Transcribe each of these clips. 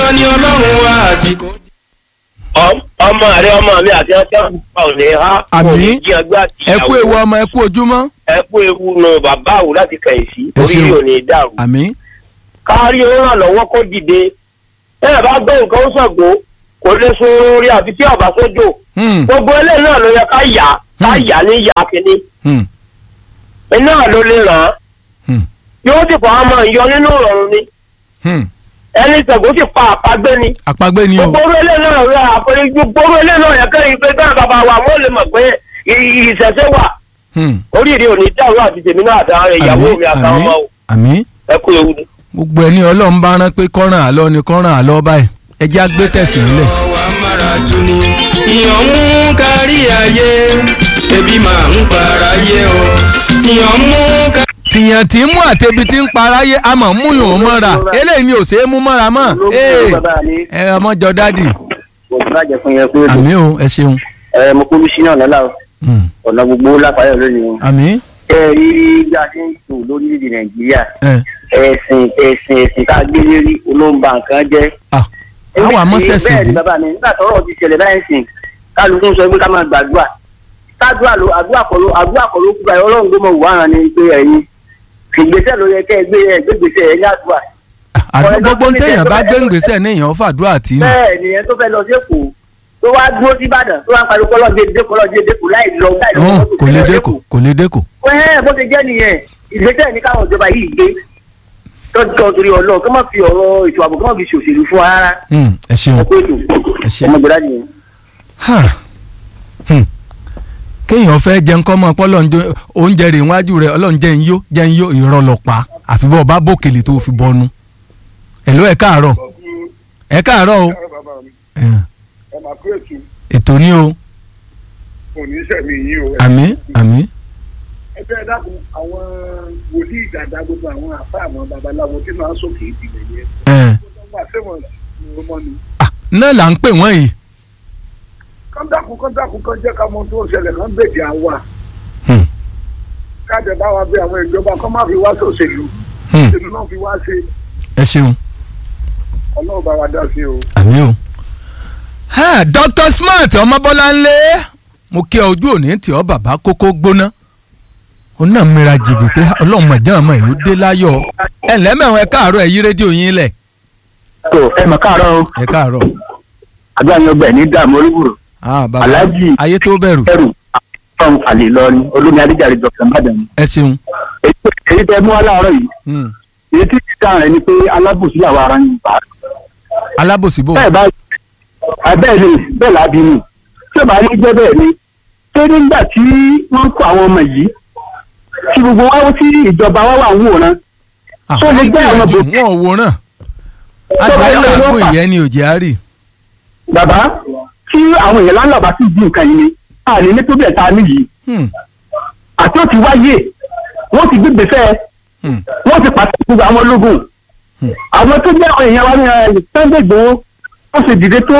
dandan ni ọlọ́run wá àsìkò. ọmọ rẹ ọmọ mi àti ọjọ́ ìgbà ò ní ha Àmín. kò ní jí ẹgbẹ́ àti ẹ kú ewu ọmọ ẹ kú ojúmọ́ ẹ kú ewu nù bàbá àwò láti kẹ̀yìn sí Ẹ orí ṣeun. ò ní dàrú. àmín kárí ó ràn lọ́wọ́ kó dìde ẹ bá gbọ́ nǹkan ó sọ̀gbọ́ kò lè sun orí àfi tí ọ̀bá sójò Hmm, gbogbo eléyìí náà ló yẹ ká yà ká Hmm. yà ní yà kínní hmm, iná ló lè ràn án hmm, yóò sì fọ ọmọ ìyọ nínú ìrọ̀rùn ni hmm. ẹni sọ̀gbọ́ sì pa àpagbé ni àpagbé ni o gbogbo eléyìí náà rẹ àpẹẹrẹ gbogbo eléyìí náà yẹ kẹ́rin pé bẹ́ẹ̀ bàbá wa wọ́n lè mọ̀ pé ì- ìṣẹ̀ṣẹ̀ wà Hmm, oríire òní dàrú àti tèmi náà àtàwọn ìyàwó àmín mi àtàwọn àmín ọmọ o àmín ẹ kú ewu ni. gbogbo ẹni ọlọ́run bá rán pé kọ́ràn àlọ́ ni kọ́ràn àlọ́ báyìí ẹ jẹ́ àgbé tẹ̀sí nílẹ̀. ọwọ́ amáraju ni ìyàn mú kárí ayé ebi máa ń para yé o ìyàn mú kárí. tìyàn tí ń mú àtẹ̀bi tí ń paráyé a mọ̀ mú yòó mọ́ra eléyìí ni ò ṣeé mú mọ́ra mọ́ ee ẹ ọmọ jọ dádì mo ti bàjẹ́ fún yẹn pé àmín o ẹ ṣeun ẹ mo kú sí náà lọ́la o Hmm, ọ̀nà gbogbo lápáyọ̀ lónìí o. àmín ẹ rí bí a ṣe ń tò lórílẹ̀‐èdè nàìjíríà ẹ ẹ̀sìn ẹ̀sìn ẹ̀sìn tá a gbé lérí olóńgbà nǹkan jẹ́. ah àwọn amọ́sẹ̀sì bẹ́ẹ̀ bí ni bàbá mi nígbà tọ́rọ̀ ti ṣẹlẹ̀ báyìí sìn kálukú ń sọ pé ká máa gbàdúrà kádùá ló àdúrà kọ́ ló àdúrà kọ́ ló kúra ọlọ́run tó mọ̀ wá hàn ní pé ẹ̀yin ìgbésẹ̀ ló yẹ kẹ́ ẹ gbé ẹ gbé gbèsè ẹ̀ ní àdúrà. àdúgbò gbogbo téèyàn bá gbé ngbèsè ní èèyàn fàdúrà tí nù bẹ́ẹ̀ ni ẹ tó fẹ́ lọ sí èkó tó wá dúró sí ìbàdàn tó wá ń pariwo kọ́lọ́ dédé kọ́lọ́ dédé kò láì lọ láì lọ hàn mọ́tò kò lè fẹ́ lọ dẹ́kọ̀ Èkó. kò lè dẹ́kọ̀ ẹ bó ṣe jẹ́ nìyẹn ìgbésẹ̀ ní káwọn ìjọba yìí gbé tọ́jú torí ọlọ́run kí wọ́n fi ọ̀rọ̀ ètò ààbò kí wọ́n fi ṣòṣèlú fún wa rárá Hmm, ẹ ṣeun ẹ pé ètò ẹ ṣe. ọmọ ìgbàlá nìyẹn. Ha. Hmm. kéèyàn fẹ́ jẹun kọ́ mọ́ pọ́lọ́ oúnjẹ rẹ̀ wájú rẹ̀ ọlọ́run jẹ́ ń yó jẹ́ ń yó ìrọ̀lọ́pàá àfi bọ́ ọba bòkèlè tó fi bọ́nu. ẹ̀ló ẹ̀ káàárọ̀ ẹ̀ káàárọ̀ o Eh, ẹ máa kú ètò ètò ní o oníṣẹ́mi yìí o. àmín àmín ẹ fẹ́ dákun àwọn wòlíì dàda gbogbo àwọn àfa àwọn babaláwo tí máa ń sókè ìdìbò yẹn. Eh, wọ́n máa fẹ́wọ̀n ní ọmọ ni. ah, náà là ń pè wọ́n yìí. kán dákun kán dákun kán jẹ́ ká mọ tó ń ṣẹlẹ̀ kán bèjì àwa. Hmm. káàdì bá wa bí àwọn ìjọba kán má fi wá sòṣèlú. Hmm. ìlú náà fi wá ṣe ẹ ṣeun ọlọ́run bá wa dá sí o. àmín o. Ha, Dr. Smart ọmọbọ́láńlé mo kí ọ ojú òní tí ọ bàbá kókó gbóná ó náà mìíràn jìgì pé ọlọ́run mọ̀jọ́ àmọ́ èyí ó dé láyọ̀ ẹ lẹ́mẹ̀wọ̀n ẹ káàárọ̀ ẹ yí rédíò yín lẹ̀ tó ẹ mọ̀ káàárọ̀ o ẹ káàárọ̀ àdúrà yẹn ọgbà ní dààmú olúbùrù ah bàbá Alhaji. ayé tó bẹ̀rù ẹrù fún àlè lọrin olómi adéjàre dr mbàdàn. ẹ ṣeun èyí tẹ mú wa láàárọ̀ yìí Hmm. èyí tí ti dáhùn rẹ ni pé alábòsí làwọn ará yìí bá. alábòsíbò bẹ́ẹ̀ bá bẹ́ẹ̀ ni bẹ́ẹ̀ lábí ni tí ó bá ní jẹ́ bẹ́ẹ̀ ni ṣé nígbà tí wọ́n kó àwọn ọmọ yìí tí gbogbo wa wọ́n tí ìjọba wa wà ń wòran Ah, tó lè wọ́n jẹ́ àwọn gbìyànjú bòsí. wọn ò wòran Tó bá yẹ adìyẹ kó làágùn wọ́n fà. ìyẹn ni òjì àárì bàbá tí àwọn èèyàn láńlá bá sì di nǹkan yìí ni a ní ní tóbi ẹ̀ta ní yìí Hmm. àti ó ti wáyé wọ́n ti gbé gbèsè Hmm. wọ́n ti pàṣẹ gbogbo àwọn ológun Hmm. àwọn tó jẹ́ àwọn èèyàn wa ní ẹ̀ Sunday Igboho wọ́n sì dìde tó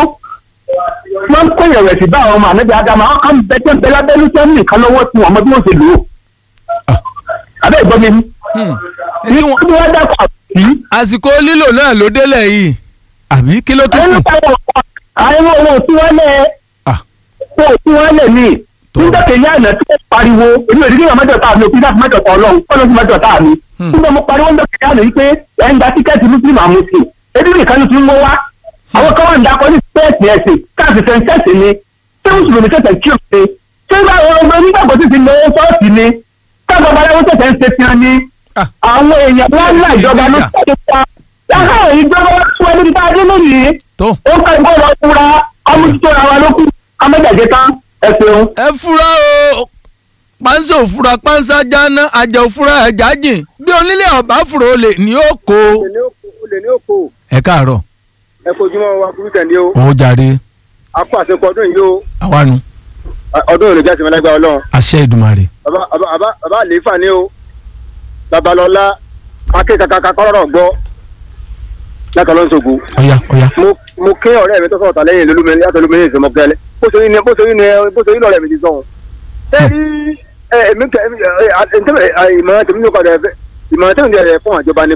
wọ́n ń kó ìrẹ̀wẹ̀sì bá àwọn ọmọ ànábì Ádámù àwọn kan bẹ tẹ́ ń bẹ lábẹ́lú tẹ́ ń nìkan lọ́wọ́ tí wọ́n mọ bí wọ́n ṣe lò ó. Ah. àbẹ́ ìgbọ́ mi ni Hmm. ní Ní wọn- wọ́n wá dákọ̀ àbí àsìkò lílò náà ló délẹ̀ yìí àbí kí ló tún àwọn kù àwọn owó tí wọ́n lẹ̀ Ah. owó tí wọ́n lẹ̀ ní Tó. nígbà kejì àná tí wọ́n pariwo èmi ò ní kíkọ́ mẹ́jọ tá a mi ò kí láti mẹ́jọ tá ọlọ́run kọ́ ló ti mẹ́jọ tá a mi. Hmm. nígbà mo pariwo nígbà kejì àná yìí pé ẹ̀ ń gba tíkẹ́ẹ̀tì muslim àmúsìn ebi nìkan ló ti ń wọ́ wá. àwọn kan wà ń dakọ ní spẹ́ẹ̀sì ẹ̀sìn káàsì sẹ́ńtẹ́sì ni ṣé mùsùlùmí tẹ̀sẹ̀ kí o ṣe ṣé bá ọmọ onígbàgbọ́ ti ti lọ sọ́ọ̀sì ni káàbọ̀ babaláwo tẹ̀sẹ̀ ń ṣe fi hàn ni Ah. àwọn èèyàn wọn ńlá ìjọba ló Nàìjíríà. ṣe pa láhàá ìjọba wọn tún ẹni bá dé lónìí tó ó ń ká ìgbọ́ lọ fúra ọmọdé ara wa ló kú amẹ́jàdé tán ẹ ṣeun. ẹ fura o pánsá òfura pánsá jáná àjà òfura ẹ̀já jìn bí onílé ọ̀bá fura olè ní ó kó. olè ní òkò ẹ káàárọ̀ ẹ fojúmọ́ wa burú tẹ̀lé o ó jàre a kó àṣepọ ọdún yìí o àwánu ọdún òní jáde mẹ́lẹ́gbẹ́ ọlọ́run àṣẹ ìdùmarè. bàbá bàbá bàbá àlééfà ni o babalọlá akékaka kọ́rọ̀ gbọ́ lákàlọ́sọ̀gbọ̀ ọ̀yá ọ̀yá. mo mo ké ọ̀rẹ́ mi tó sọ̀tà lẹ́yìn lólúmẹ́ni látọ̀lúmẹ́ni ìsọmọ gẹ́lẹ́ bó ṣe rí ni bó ṣe rí ni bó ṣe rí lọ́rẹ́ mi ti sọ̀hún. ṣé rí ẹ èmi kẹ ẹ ẹ ẹ ìmọ̀ràn tèmi ní ọkọ̀ rẹ̀ ìmọ̀ràn tèmi ní ọ̀rẹ́ fún àjọba ni pé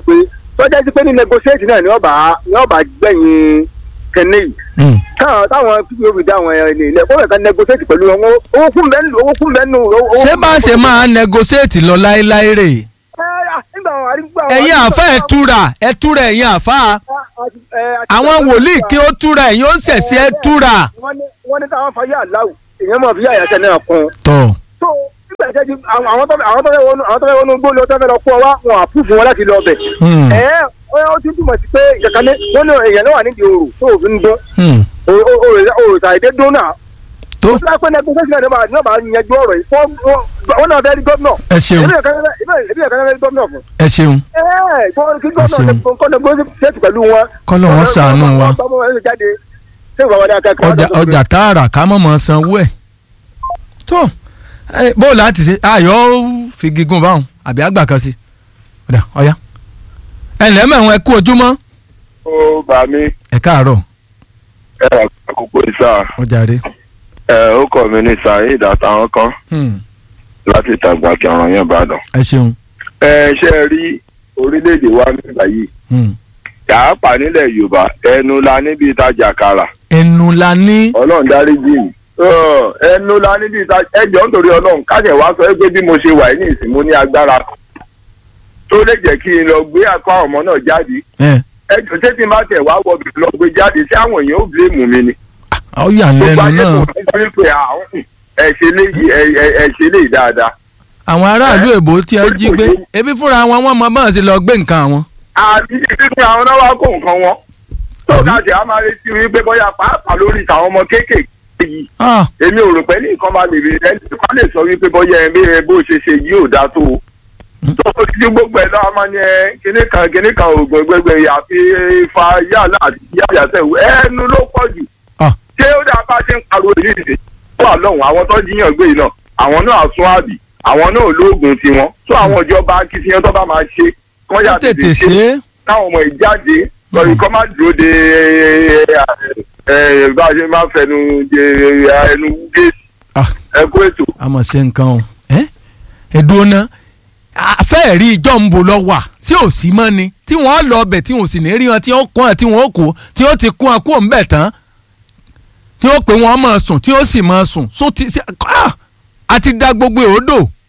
tọ́jà sí pé ní negotiate náà ni ọba ni ọba gbẹ̀yìn kẹ́ni yìí Hmm. káwọn táwọn pdp dá àwọn ẹni ilẹ̀ kó fẹ̀ka negotiate pẹ̀lú wọn owó kún bẹ́ẹ̀ nù owó kún bẹ́ẹ̀ nù. owó- ṣé bá a ṣe máa negotiate lọ láéláé rè Ẹ, à, nígbà wọn àrígbà wọn- ẹ̀yin àfa ẹ̀ túra ẹ̀ túra ẹ̀yin àfa Ẹ, àti- àwọn wòlíì kí ó túra ẹ̀yin ó ṣẹ̀ṣẹ̀ ẹ̀ túra. wọ́n ní wọ́n ní táwọn fàyà aláwù èèyàn máa fi àyàṣẹ náà kún. tọ́ so nígbà tí ẹjẹ àwọn tó àwọn tó fẹ́ wọnú àwọn tó fẹ́ wọnú gbóòlù tó fẹ́ lọ kó wa wọn àpúfù wọn láti lọ bẹ̀. Hmm. ẹ ẹ ó ti túmọ̀ sí pé ìjàkálẹ̀ wọn ní èèyàn náà wà nídìí òrò tó òfin dún Hmm. òrò ṣàìdé dún náà. tó ó ti lápẹ́ negotiation náà máa náà máa yanjú ọ̀rọ̀ yìí fún wọn náà fẹ́ rí gómìnà. ẹ ṣeun ebi ẹ̀ka ebi ẹ̀ka fẹ́ rí gómìnà fún. ẹ ṣeun ẹ ẹ kí Ẹ gómìnà ṣeun. kọ́ negotiate pẹ̀lú wọn. Kọ́lọ̀ wọn ṣàánú wa. ọmọ wọn jáde ṣé ìwà wọn ni akẹ́kọ̀ọ́ ọjà ọjà tààrà ká mọ̀ mọ̀ sanwó ẹ̀ tó ẹ, bó o láti ṣe ayọ̀ fi gígùn báwọn àbí àgbà kan sí ọ̀dà ọ̀yá ẹ ǹlẹ́ mẹ́wọ̀n ẹ kú ojúmọ́ ó bá mi ẹ káàárọ̀ ẹ àkókò ìsà ọjà rẹ. ẹ ó kọ mi ní saheed àtàwọn kan Hmm. láti tàgbà kí ọ̀ràn yẹn bá dàn. ẹ ṣeun ẹ ṣe é rí orílẹ̀-èdè wa nígbà yìí Hmm. yàápà nílẹ̀ yorùbá ẹnu la níbi ìtajà kàrà ẹnu la ní ọlọ́run dárí jì mí. Ọ̀, ẹnu la níbi ìtajà ẹjọ́ nítorí ọlọ́run káṣẹ̀ wá sọ pé bí mo ṣe wà ní ìsìn mo ní agbára tó lè jẹ́ kí n lọ gbé àkọ́ àwọn ọmọ náà jáde ẹ ẹjọ́ ṣé tí n bá tẹ̀ wá wọ bìbí lọ gbé jáde ṣé àwọn èèyàn ò bílẹ̀mù mi ni. ọ yà ń lẹ́nu náà nítorí pé àwọn ẹ ṣe léyìí ẹ- ẹ- ẹ ṣe léyìí dáadáa. àwọn aráàlú èbó tí ẹ jí gbé ebi fúnra wọn wọn mọ bọ́n sí lọ gbé nǹkan àwọn. àti títí àwọn náà wá kó nǹkan wọn. tó ká ṣe á máa retí wípé bóyá pàápàá lórí ìtàwọn ọmọ kéékèèké yìí Ah, èmi ò rò pé ní nǹkan máa lè rí ẹni tó lè sọ wípé bóyá ẹ bí ẹ bó ṣe ṣe yìí ò dáa tó o. tó o ti gbogbo ẹ lọ́wọ́ máa ń yẹ kíní kan kíní kan oògùn gbẹgbẹ àfi fa yàrá àti yàrá sẹ́wọ̀ ẹnu ló pọ̀ jù. ah, ṣé ó dáa bá ṣe ń pariwo yìí nìyí tó wà lọ́hùn àwọn tó jíyàn gbé yìí náà àwọn náà sún àbí àwọn náà lóògùn tiwọn tó àwọn ìjọba akitiyan tó bá máa ṣe kọ́ yà ó tètè ṣe é káwọn ọmọ ìjáde lọ́yìn kọ́ máa dúró de ẹ, bá a ṣe máa fẹnu de ẹnu géètì Ah. ẹ kó ètò. a mọ̀ ṣe nǹkan o ẹ́ ẹ̀dùn ọ̀nà àfẹ́ rí ìjọ ń bò lọ wà tí ò sí mọ́ ni tí wọ́n lọ ọbẹ̀ tí wọ́n sì ní rí wọn tí ó kún ẹ̀ tí wọ́n kó tí ó ti kún ẹ̀ kó ń bẹ̀ tán tí ó pè wọ́n máa sùn tí ó sì máa sùn so ti ṣe ah! àti da gbogbo òódò